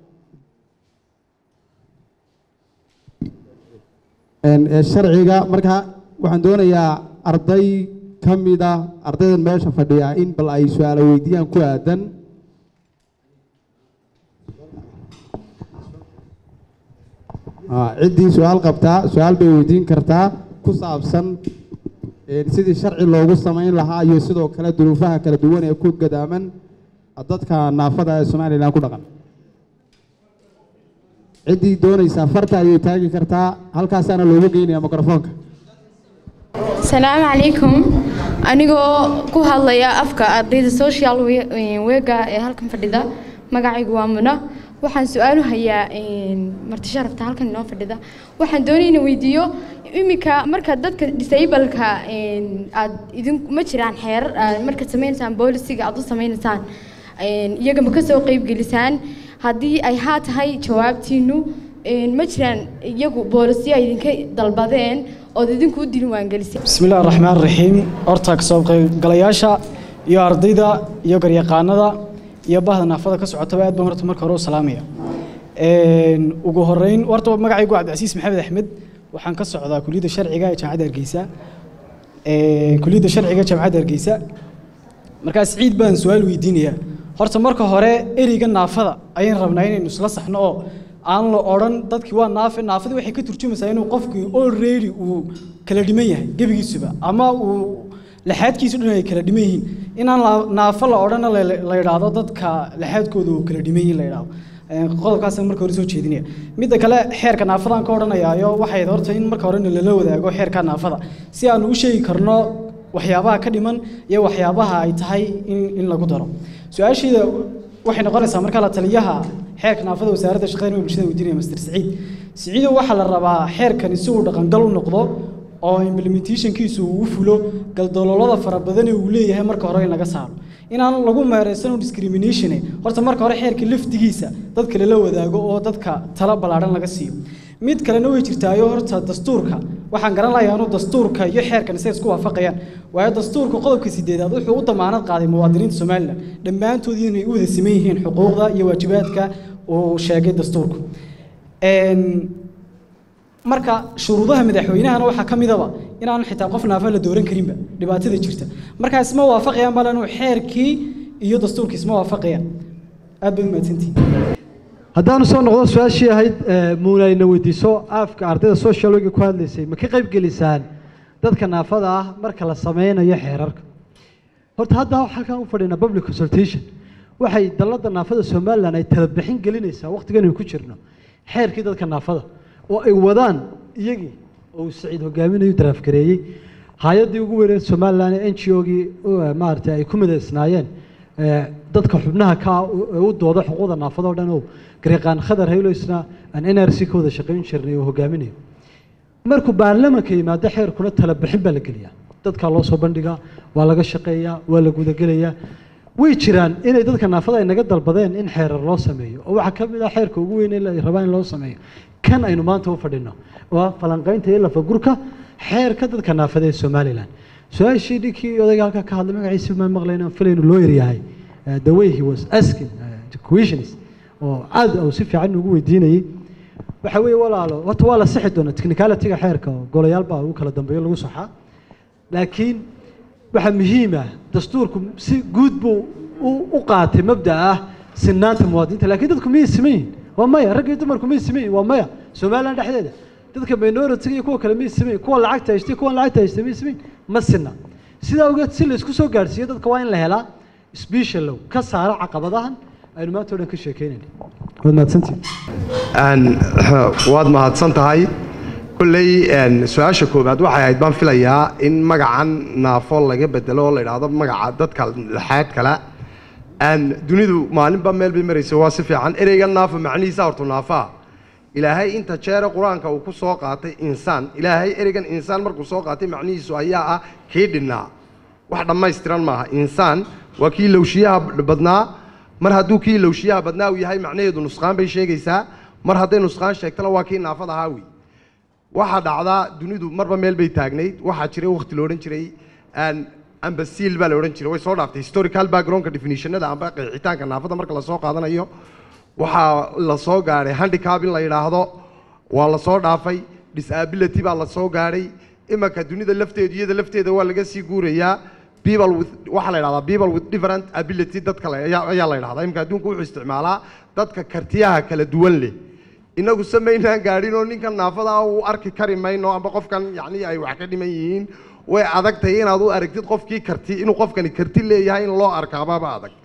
ee sharciga marka waxaan doonayaa arday ka mida ardaydan meesha fadhiya in bal ay su-aalo weydiiyaan ku aadan ciddii su-aal qabtaa su-aal bay weydiin kartaa ku saabsan sidii sharci loogu samayn lahaa iyo sidoo kale duruufaha kala duwan ee ku gadaaman dadka naafada ee somalilan ku dhaqan ciddii doonaysaa farta ayay taagi kartaa halkaasaana loogu geynaya mikrofoonka السلام عليكم anigoo ku hadlaya afka ardayda social wega ee halkan fadhida magacaygu waa muna waxaan su-aal u hayaa marti sharafta halkan inoo fadhida waxaan doonay inaan weydiiyo iminka marka dadka disableka aad idin ma jiraan xeerar aad markaad sameynaysaan boolisiga aad u sameynaysaan iyaga ma kasoo qeybgelisaan haddii ay haa tahay jawaabtiinu ma jiraan iyagu boolisiyo ay idinka dalbadeen ood idinku u diiwaangelisay bismi illahi raxmaan raxiim horta kasoo qaybgalayaasha iyo ardayda iyo garyaqaanada iyo bahda naafada ka socotaba aad baan horta marka hore u salaamaya ugu horeyn horta magacaygu cabdicasiis maxamed axmed waxaan ka socdaa kuliyadda sharciga ee jaamacadda hargeysa kuliyadda sharciga ee jaamacadda hargeysa markaas ciid baan su-aal weydiinayaa horta marka hore ereyga naafada ayaan rabnaa inaynu isla saxno oo aan la odhan dadkii waa naafe naafadii waxay ka turjumaysaa inuu qofkii already uu kala dhiman yahay gebigiisuba ama uu laxaadkiisu dhan ay kala dhiman yihiin inaan naafo la odhana la yidhaahdo dadka laxaadkooda uu kala dhiman yihiin la yidhaahdo qodobkaasaan marka hore soo jeedinaya midda kale xeerka naafadaan ka odhanayaayo waxay horta in marka horena lala wadaago xeerka naafada si aan u sheegi karno waxyaabaha ka dhiman iyo waxyaabaha ay tahay in in lagu daro su-aasheeda waxay noqonaysaa marka la taliyaha xeerka naafada wasaaradda shaqeynaya bulshada weydiinaya master siciid siciido waxaa la rabaa xeerkani si uu dhaqangal u noqdo oo implementationkiisu uu u fulo galdaloolada fara badan ee uu leeyahay marka hore in laga saaro inaan lagu meeraysan discrimination horta marka hore xeerka laftigiisa dadka lala wadaago oo dadka tala ballaadhan laga siiyo mid kalena way jirtaayo horta dastuurka waxaan garan lahayaa inuu dastuurka iyo xeerkan say isku waafaqayaan waayo dastuurka qodobka sideedaad wuxuu u damaanad qaaday muwaadiniinta somalilan dhammaantood inay u wada siman yihiin xuquuqda iyo waajibaadka uu sheegay dastuurku marka shuruudaha madaxweynahana waxaa ka midaba inaan xitaa qof naafa la dooran karinba dhibaatada jirta markaa isma waafaqayaan bale inuu xeerkii iyo dastuurkii isma waafaqayaan aad baad umahadsantihin haddaanu soo noqdo su-aashii ahayd muunayna weydiiso aafka ardayda social work ku hadlaysay ma ka qayb gelisaan dadka naafada ah marka la sameynayo xeerarka horta hadda halkan u fadhina public consultation waxay dalladda naafada somalilan ay talabixin gelinaysaa waqtigan ku jirno xeerkii dadka naafada oo ay wadaan iyagii oo saciid hogaaminayo daraafgareeyey hay-addii ugu weyneed somalilan ee n g o-gii maaragtay ay ku midaysnaayeen dadka xubnaha ka u dooda xuquuqda naafada oo dhan oo garyaqaan khadar hayloysna aan n r c ka wada shaqayn jirnay oo hogaaminayo markuu baarlamanka yimaado xeerkuna talabixin baa la geliyaa dadkaa loo soo bandhigaa waa laga shaqeeyaa waa la gudagelayaa way jiraan inay dadka naafada ay naga dalbadeen in xeerar loo sameeyo oo waxaa ka mid ah xeerka ugu weyn ee rabaa in loo sameeyo kan aynu maanta u fadhino waa falanqaynta iyo lafagurka xeerka dadka naafada ee somalilan su-aashii ninkii odayga halka ka hadlay magaciisa maan maqlayna filaynu loo yaryahay the way he was asking questions oo aad uu si fiican ugu weydiinayay waxa weeye walaalo horta waa la sixi doonaa technicalityga xeerka oo golayaal baa ugu kala dambeeyo lagu saxaa laakiin waxaa muhiim ah dastuurku si guud buu u qaatay mabda ah sinaanta muwaadiniinta laakiin dadku miyay siman yihin waa maya rag iyo dumarku miyay siman yihin waa maya somaliland dhexdeeda dadka minority iyo kuwa kale miyay siman yihin kuwa lacagta haystay kuwan lacagta haystay miyay siman yihin ma sina sidaa ogeed si la isku soo gaadhsiiyo dadka waa in la helaa specialow ka saara caqabadahan aynu maanta o dhan ka sheekeynayna waad mahadsantihin waad mahadsan tahay kulley su-aasha koowaad waxay ahayd baan filayaa in magacan naafo laga bedelo oo la idhaahdo magaca dadka laxaad kale dunidu maalinba meel bay maraysa waa si fiican ereyga naafa macnihiisa hortu naafaa ilaahay inta jeere qur-aanka uu ku soo qaatay insaan ilaahay ereygan insaan markuu soo qaatay macnihiisu ayaa ah kii dhinnaa wax dhammaystiran maaha insaan waa kii lowshiyaha badnaa mar hadduu kii lowshiyaha badnaa uu yahay macnaheedu nusqaan bay sheegaysaa mar hadday nusqaan sheegtana waa kii naafada ahaa wey waxaa dhacdaa dunidu marba meel bay taagnayd waxaa jiray waqti la odhan jiray ambasiil baa la odhan jiray way soo dhaaftay historical backgroundka definitionada amba qeexitaanka naafada marka lasoo qaadanayo waxaa la soo gaadhay handicap in la yidhaahdo waa la soo dhaafay disability baa la soo gaadhay imanka dunida lafteedu iyada lafteeda waa laga sii guurayaa people with waxaa la yidhahdaa people with different ability dadka ayaa la yidhahdaa imanka adduunku wuxuu isticmaalaa dadka kartiyaha kala duwan leh inagu samaynaan gaadhin oo ninkan naafada uu arki kari mayno amba qofkan yacni ay wax ka dhiman yihiin way adag tahay inaad u aragtid qofkii karti inuu qofkani karti leeyahay in loo arkaababa adag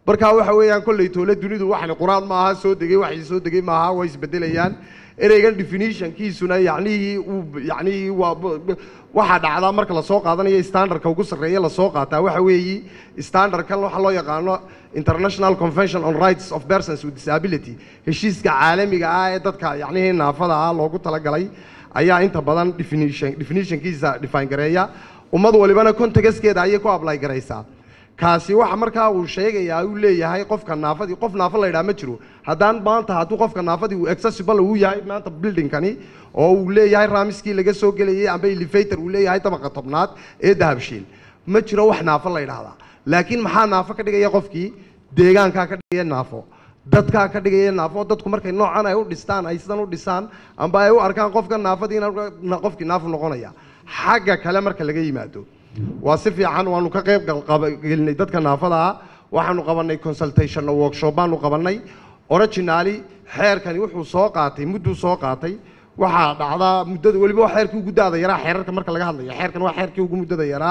markaa waxa weeyaan kolley toole dunidu waxani qur-aan maaha soo degay waxay soo degay maaha way isbedelayaan ereygan definitionkiisuna yacnihii uu yacnihii waa waxaa dhacdaa marka lasoo qaadanayo standardka ugu sarreeya lasoo qaataa waxa weeyi standardkan waxaa loo yaqaano international convention on rights of persons with disability heshiiska caalamiga ah ee dadka yacnihii naafada ah loogu talagalay ayaa inta badan definition definitionkiisa define gareeya ummad walibana contextkeeda ayay ku apply garaysaa kaasi waxa markaa uu sheegayaa uu leeyahay qofka naafadii qof naafo la yidhaha ma jiro haddaan maanta hadduu qofka naafadii uu accessible uu yahay maanta buildingkani oo uu leeyahay raamiskii laga soo gelayay amba elevator uu leeyahay dabaqa tobnaad ee dahabshiil ma jiro wax naafo la yidhaahdaa laakiin maxaa naafo ka dhigaya qofkii deegaankaa ka dhigaya naafo dadkaa ka dhigaya naafo dadku markay noocan ay u dhistaan ay sidan u dhisaan amba ay u arkaan qofka naafadiina qofkii naafo noqonaya xagga kale marka laga yimaado waa si fiican waanu ka qayb gelinay dadka naafada ah waxaanu qabanay consultation workshop baanu qabanay originally xeerkani wuxuu soo qaatay mudduu soo qaatay waxaa dhacdaa muddada weliba waa xeerkii ugu daada yaraa xeerarka marka laga hadlayo xeerkan waa xeerkii ugu muddada yaraa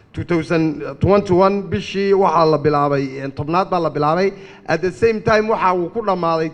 2021 bishii waxaa la bilaabay tobnaad baa la bilaabay at the same time waxa uu ku dhammaaday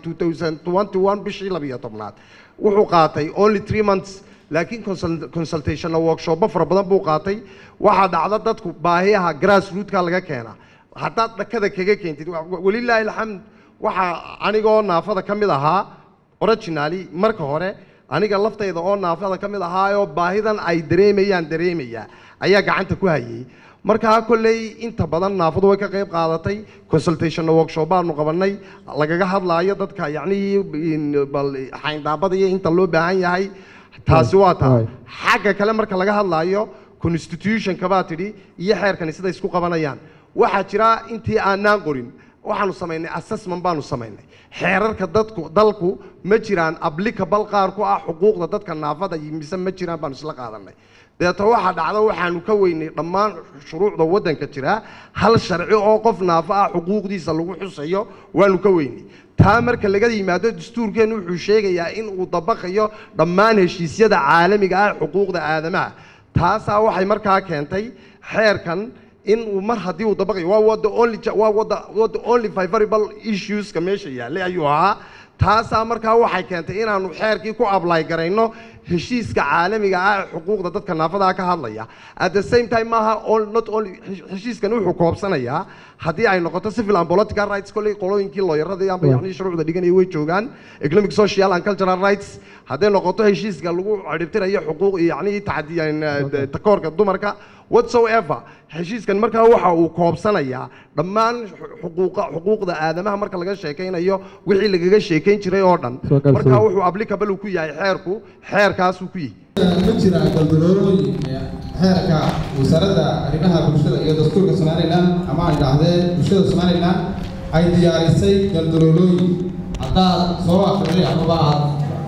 2021 bishii labiyo tobnaad wuxuu qaatay only three months laakiin consultation workshopba fara badan buu qaatay waxaa dhacda dadku baahiyaha grassrootka laga keena haddaad dhakada kaga keentid welilaahi alxamd waxaa anigoo naafada ka mid ahaa originally marka hore aniga laftayda oo naafada ka mid ahaayoo baahidan ay dareemayaan dareemaya ayaa gacanta ku hayay markaa kolley inta badan naafadu way ka qayb qaadatay consultation workshop baanu qabanay lagaga hadlaayo dadka yacnihii bal xayndaabada iyo inta loo baahan yahay taasi waa taa xagga kale marka laga hadlaayo constitutionka baa tidhi iyo xeerkani siday isku qabanayaan waxaa jira intii aanaan qorin waxaanu samaynay assessment baanu samaynay xeerarka dadku dalku ma jiraan applicable qaar ku ah xuquuqda dadka naafada iyo mise ma jiraan baanu isla qaadanay deeto waxaa dhacda waxaanu ka weynay dhammaan shuruucda waddanka jira hal sharci oo qof naafo ah xuquuqdiisa lagu xusayo waanu ka weynay taa marka laga yimaado dastuurkeennu wuxuu sheegayaa in uu dabaqayo dhammaan heshiisyada caalamiga ah xuquuqda aadamaha taasaa waxay markaa keentay xeerkan in uu mar haddii uu dabaqayo waa wada only waa wada wada only favorable issueska meesha yaallay ayuu ahaa taasaa markaa waxay keentay inaanu xeerkii ku apply garayno heshiiska caalamiga ah ee xuquuqda dadka naafadaa ka hadlaya at the same time maaha not only heshiiskan wuxuu koobsanayaa haddii ay noqoto civil and political rights kolley qolooyinkii looyaradii amba yacni shuruucda dhiganaya way joogaan economic social and cultural rights hadday noqoto heshiiska lagu ciribtirayo xuquuq yacni tacdiyan takoorka dumarka whatsoever heshiiskan markaa waxa uu koobsanayaa dhammaan xuquuqa xuquuqda aadamaha marka laga sheekaynayo wixii lagaga sheekayn jiray oo dhan markaa wuxuu applicable uu ku yahay xeerku xeerkaasuu ku yihi ma jira galdaloolooyin xeerka wasaaradda arrimaha bulshada iyo dastuurka somalilan ama aan idhaahdee bulshada somalilan ay diyaarisay galdaloolooyin haddaad soo akhriday amaba aad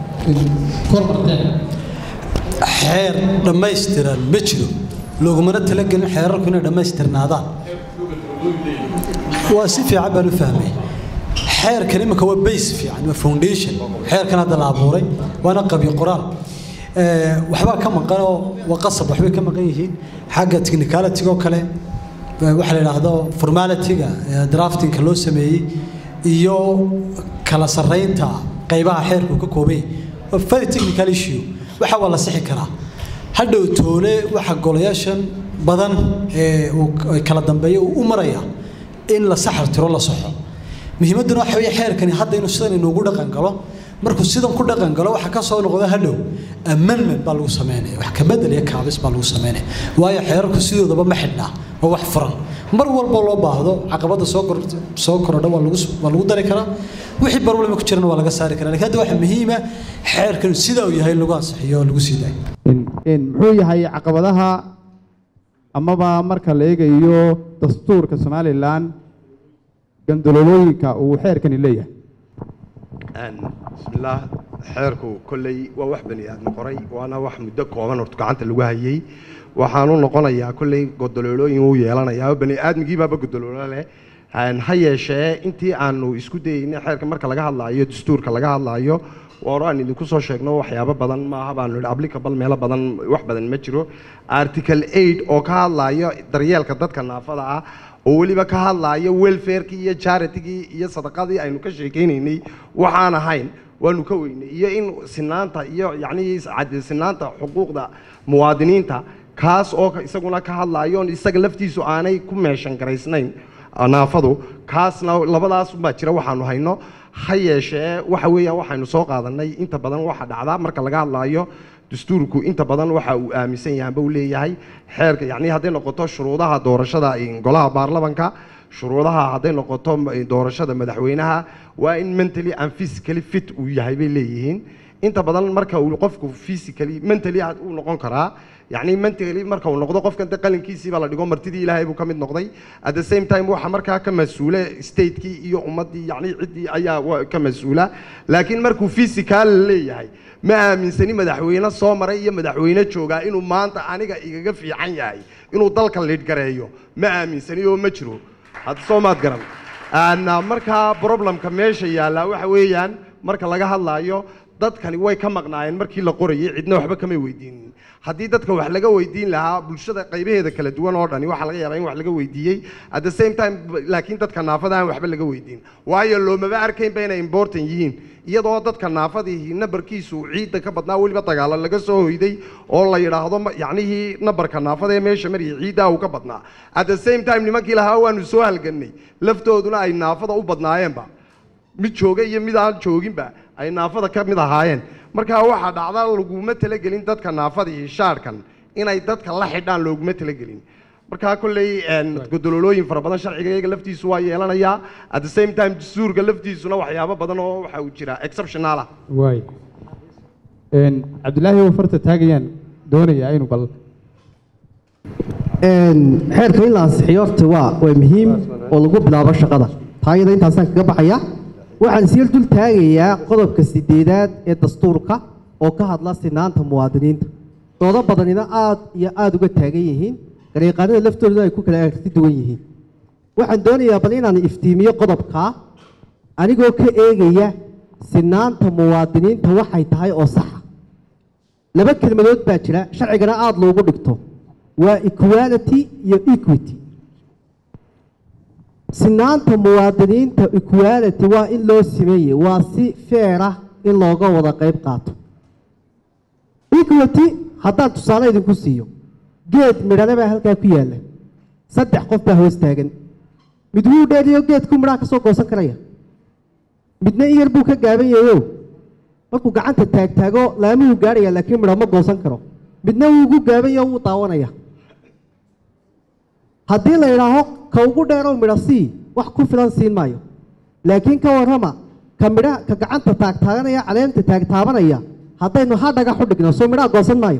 kor marteen xeer dhammaystiran ma jiro loogumana talagelin xeerarku inay dhammaystirnaadaan waa si fiican baan u fahmay xeerkan imika waa base fiican waa foundation xeerkan hadda la abuuray waana qabi qoraal waxbaa ka maqanoo waa qasab waxbay ka maqan yihiin xagga technicality oo kale waxa la yidhaahdo formalityga draftingka loo sameeyey iyo kala sarraynta qaybaha xeerku ka koobay waa very technical issue waxa waa la sixi karaa hadhow toole waxa golayaashan badan ee uu kala dambeeyo uu u maraya in la saxar tiro la saxo muhiimadduna waxa weeye xeerkani hadda inuu sidan inoogu dhaqan galo markuu sidan ku dhaqan galo waxa ka soo noqda hadhow amendment baa lagu sameynaya wax ka bedel iyo kaabis baa lagu sameynaya waayo xeerarku sidoodaba ma xidhnaa waa wax furan mar walba loo baahdo caqabada soo kor soo korodha waa lagu waa lagu dari karaa wixii problema ku jirana waa laga saari karaa laakiin hadda waxa muhiima xeerkan sida uu yahay in lagu ansixiyo oo lagu sii daayo muxuu yahay caqabadaha amaba marka la eegayo dastuurka somalilan gandaloolooyinka uu xeerkani leeyahay bismillaah xeerku kolley waa wax bani aadmi qoray waana wax muddo kooban horta gacanta lagu hayay waxaanu noqonayaa kolley godoloolooyin uu yeelanayaa oo bani aadmigiibaaba godoloolo leh ha yeeshee intii aanu isku dayeynay xeerka marka laga hadlaayo dastuurka laga hadlaayo war aan idinku soo sheegno waxyaabo badan maaha baanu idhi applicable meelo badan wax badan ma jiro article eight oo ka hadlayo daryeelka dadka naafada ah oo weliba ka hadlaaya welfarekii iyo charitigii iyo sadaqadii aynu ka sheekaynaynay waxaan ahayn waanu ka weynay iyo in sinaanta iyo yacni cad- sinaanta xuquuqda muwaadiniinta kaas oo ka- isaguna ka hadlaayo oon isaga laftiisu aanay ku meeshan garaysnayn naafadu kaasna labadaas baa jira waxaanu hayno ha yeeshee waxa weeyaan waxaynu soo qaadanay inta badan waxa dhacda marka laga hadlaayo dastuurku inta badan waxa uu aaminsan yahay amba uu leeyahay xeerka yacni hadday noqoto shuruudaha doorashada in golaha baarlamanka shuruudaha hadday noqoto m- doorashada madaxweynaha waa in mentally and physically fit uu yahay bay leeyihiin inta badan marka uu qofku physically mentally had- uu noqon karaa yacni mentally marka uu noqdo qofkan de qalinkiisiiba la dhigo martidii ilaahay buu ka mid noqday at the same time waxa markaa ka mas-uule statekii iyo ummaddii yacni ciddii ayaa wa- ka mas-uula laakiin markuu physical leeyahay ma aaminsani madaxweyne soo maray iyo madaxweyne joogaa inuu maanta aniga igaga fiican yahay inuu dalka liidhgareeyo ma aaminsani oo ma jiro hadda soo maad garan Aan, ah, markaa problemka meesha yaallaa waxa weeyaan marka laga hadlaayo dadkani way ka maqnaayeen markii la qorayay cidna waxba kamay weydiinin haddii dadka wax laga weydiin lahaa bulshada qaybaheeda kala duwan oo dhani waxaa laga yaabaa in wax laga weydiiyey at the same time b- laakiin dadka naafada aan waxba laga weydiin waayo loomaba arkaynba inay important yihiin iyadoo dadka naafadihi nabarkiisu ciidda ka badnaa weliba dagaalo laga soo hoyday oo la yidhaahdo ma- yacnihii nabarka naafada ee meesha mariyay ciiddaa uu ka badnaa at the same time nimankii lahaa waanu soo halgannay laftooduna ay naafada u badnaayeenba mid jooga iyo mid aan jooginba ay naafada ka mid ahaayeen markaa waxaa dhacda laguma talagelin dadka naafadii shaarkan inay dadka la xidhaan looguma talagelin markaa kolley een, godololooyin fara badan sharciga iyaga laftiisu waa yeelanayaa at the same time dastuurka laftiisuna waxyaabo badan oo waxa uu jira exceptional ah waay Een, cabdilaahi oo farta taagayaan doonayaa inuu bal xeerka in la ansixiyo horta waa waa muhiim oo lagu bilaabo shaqada taayada intaasaan kaga baxaya waxaan sii dul taagayaa qodobka sideedaad ee dastuurka oo ka hadla sinaanta muwaadiniinta doodo badanina aad iyo aada uga taagan yihiin garyaqaanada laftooda ay ku kala aragti duwan yihiin waxaan doonayaa bal inaan iftiimiyo qodobkaa anigoo ka eegaya sinaanta muwaadiniinta waxay tahay oo saxa laba kelmadood baa jira sharcigana aada loogu dhigto waa equality iyo equity sinaanta muwaadiniinta equality waa in loo simeeye waa si feer ah in looga wada qayb qaato equity haddaan tusaale idinku siiyo geed midhale baa halkaa ku yaalla saddex qof baa hoos taagan mid wuu dheeriyo geedku midhaha ka soo goosan karaya midna in yar buu ka gaaban yahayo markuu gacanta taagtaago laamuhu gaarhaya laakiin midho ma goosan karo midna wuu ugu gaaban yaho wuu daawanaya haddii la idhaaho ka ugu dheerow midho sii wax ku filan siin maayo laakiin ka warrama ka midha ka gacanta taagtaaganaya caleenta taagtaabanaya haddaynu ha dhagax u dhigno soo midhaha goosan maayo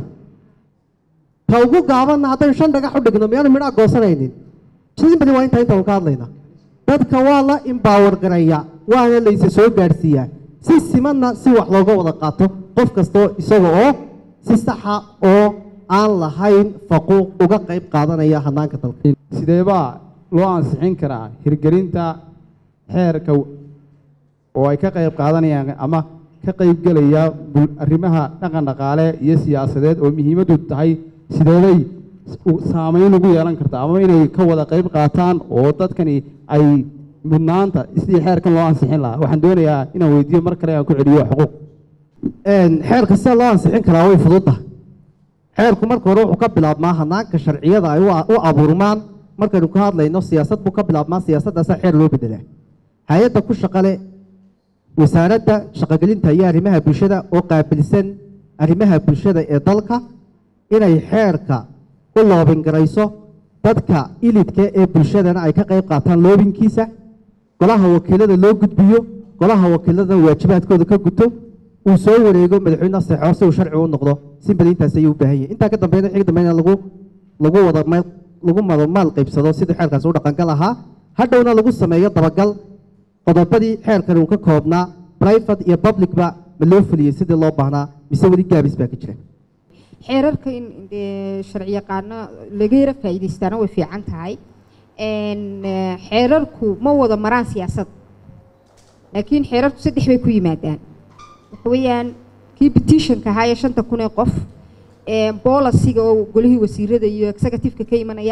ka ugu gaabanna haddaynu shan dhagax u dhigno miyaanu midhaha goosanaynin simbadi waa intaa intaanu ka hadlayna dadka waa la imbaawar garaya waana layse soo gaadhsiiyaa si simanna si wax looga wada qaato qof kastoo isaga oo si saxa oo aan lahayn faquuq uga qayb qaadanaya hanaanka dalka sidee baa loo ansixin karaa hirgelinta xeerka oo ay ka qayb qaadanayaan ama ka qaybgelaya bul- arrimaha dhaqan dhaqaale iyo siyaasadeed oo muhiimaddu tahay sideeday u- saameyn ugu yeelan kartaa ama inay ka wada qayb qaataan oo dadkani ay mudnaanta sidii xeerkan loo ansixin lahaa waxaan doonayaa inaan weydiiyo mar kale aan ku celiyo xuquuq xeerka sida loo ansixin karaa way fududtahay xeerku marka hore wuxuu ka bilaabmaa hanaanka sharciyada ay u- u abuurmaan markaynu ka hadlayno siyaasad buu ka bilaabmaa siyaasaddaasa xeer loo bedelaa hay-adda ku shaqale wasaaradda shaqogelinta iyo arrimaha bulshada oo qaabilsan arrimaha bulshada ee dalka inay xeerka u loobingarayso dadka ilidka ee bulshadana ay ka qayb qaataan loobinkiisa golaha wakiilada loo gudbiyo golaha wakiilada waajibaadkooda ka guto uu soo wareego madaxweyne saxo si uu sharci u noqdo simbadi intaas ayuu u baahan yahay intaa ka dambeeyna xig dambeeyna lagu lagu wada meel lagu mado maal qaybsado sidii xeerkaasi u dhaqangal ahaa hadhowna lagu sameeyo dabagal qodobadii xeerkan uu ka koobnaa private iyo publicba ma loo fuliyey sidii loo baahnaa mise weli gaabis baa ka jira xeerarka in dee sharci yaqaano laga yara faa'iidaystaana way fiican tahay Een, eh, xeerarku ma wada maraan siyaasad laakiin xeerarku saddex bay ku yimaadaan waxa weeyaan kii petitionka ahaa ee shanta kun ee qof ee bolisiga oo golihii wasiirada iyo executive-ka ka imanaya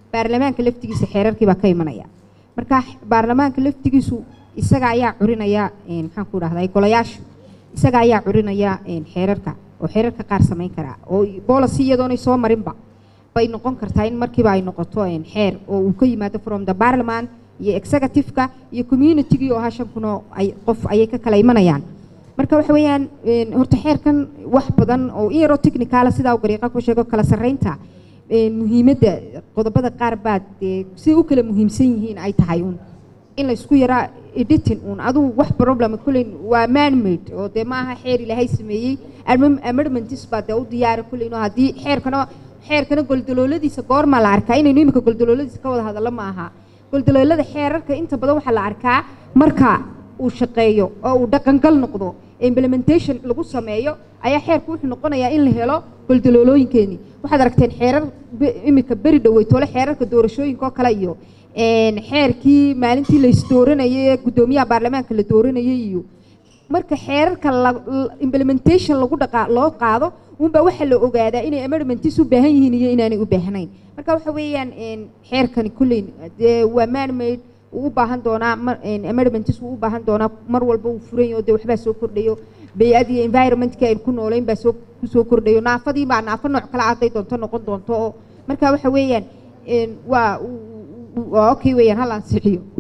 baarlamaanka laftigiisa xeerarkii baa ka imanaya marka baarlamaanka laftigiisu isaga ayaa curinaya maxaan ku dhahday golayaashu isaga ayaa curinaya xeerarka oo xeerarka qaar samayn karaa oo policy iyadoonay soo marinba bay noqon kartaa in markiiba ay noqoto xeer oo uu ka yimaado from the parliament iyo executive-ka iyo community-gii oo hashan kunoo ay qof ayay ka kala imanayaan marka waxa weeyaan horta xeerkan wax badan oo in yaroo technicala sidaa uu gariiqa ku sheego kala sarreynta muhiimadda qodobada qaar baad siday u kala muhiimsan yihiin ay tahay uun in laysku yaraa editing uun adugu wax problem kulleyn waa manmade oo dee maaha xeer ilaahay sameeyey amendments baa dee u diyaara kulleyn oo haddii xeerkana xeerkana goldalooladiisa goorma la arkaa inaynu imika goldalooladiisa ka wada hadallo ma aha goldaloolada xeerarka inta badan waxaa la arkaa marka uu shaqeeyo oo uu dhaqangal noqdo implementation lagu sameeyo ayaa xeerku wuxuu noqonayaa in la helo goldaloolooyinkeenii waxaad aragteen xeerar imika beri dhaweytoole xeerarka doorashooyinka oo kale iyo xeerkii maalintii la isdooranayay ee guddoomiyaha baarlamaanka la dooranayay iyo marka xeerarka implementation lagu dhaqa loo qaado unbaa waxaa la ogaadaa inay amendments u baahan yihiin iyo inaanay u baahnayn marka waxa weeyaan xeerkani kulleyn dee waa manmade wuu u baahan doonaa amendments wuu u baahan doonaa mar walba uu furan yaho dee waxbaa soo kordhayo bay-ad iyo environmentkii aynu ku noolayn baa soo kusoo kordhayo naafadii baa naafo nooc kale hadday doonto noqon doonto oo marka waxa weeyaan waa waa okay weeyaan hal ansixiyo